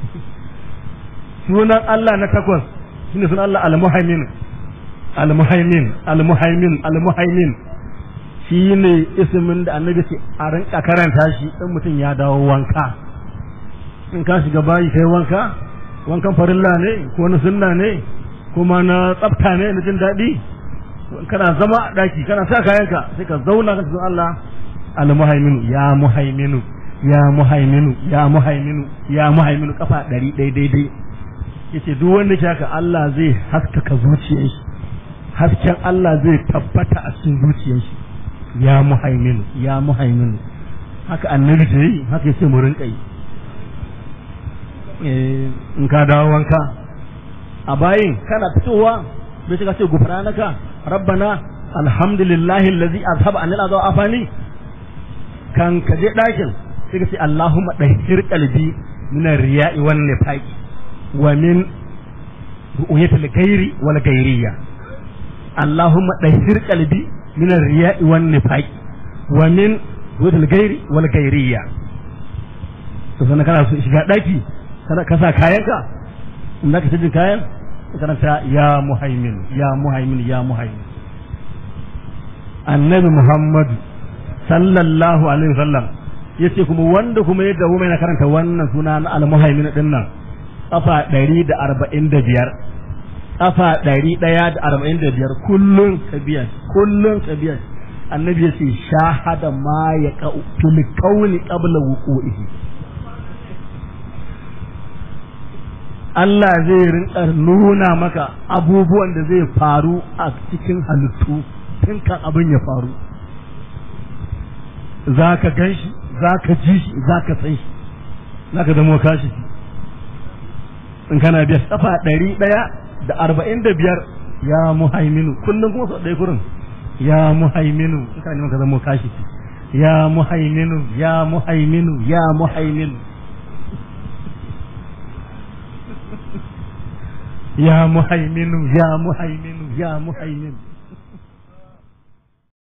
sunan Allah na takwas shine sunan Allah al-muhaimin al-muhaimin al-muhaimin al-muhaimin shine ismin da annabi ce a rinka karanta shi in mutum ya dawo wanka in ka shiga bayi kai wanka wankan farilla ne ko na sunna ne kuma na tsafta ne na jin daɗi kana zama a ɗaki kana sa kayanka sai ka zauna ka cikin Allah al-muhaiminu ya muhaiminu ya muhaiminu ya muhaiminu ya muhaiminu kafa ɗari ɗai daidai yace duk wanda ke haka Allah zai haskaka zuciyar shi hasken Allah zai tabbata a cikin zuciyar shi ya muhaiminu ya muhaiminu haka annabi ta yi haka yace mu rinka yi in ka dawo wanka a bayin kana fitowa bai shiga ce gufranaka rabbana alhamdulillahi allazi azhaba anil adha afani kan ka je dakin sai ka ce allahumma dahhir qalbi min ar-riya'i wan nifaqi wa min ru'yati al-ghairi wal ghairiyya allahumma dahhir qalbi min ar-riya'i wan nifaqi wa min ru'yati al-ghairi wal ghairiyya to sannan kana so shiga daki kana ka sa kayanka in zaka tajin kayan karanta ya muhaimin ya muhaimin ya muhaimin annabi muhammad sallallahu alaihi wasallam yace kuma wanda kuma ya dawo mai na karanta wannan suna na al-muhaimin din nan kafa 145 kafa 145 kullun kabiya kullun kabiya annabi yace shahada ma ya fil qawli qabla wuqu'ihi Allah zai rinka nuna maka abubuwan da zai faru a cikin halittu tun kan abin ya faru za ka gan shi za ka ji shi za ka san shi za ka zama kashi in kana biya kafa ɗari ɗaya da arba'in da biyar ya muhaiminu kullum kuma sau ɗaya kurin ya muhaiminu in kana neman ka zama kashi ya muhaiminu ya muhaiminu ya muhaiminu يا مهيمن يا مهيمن يا مهيمن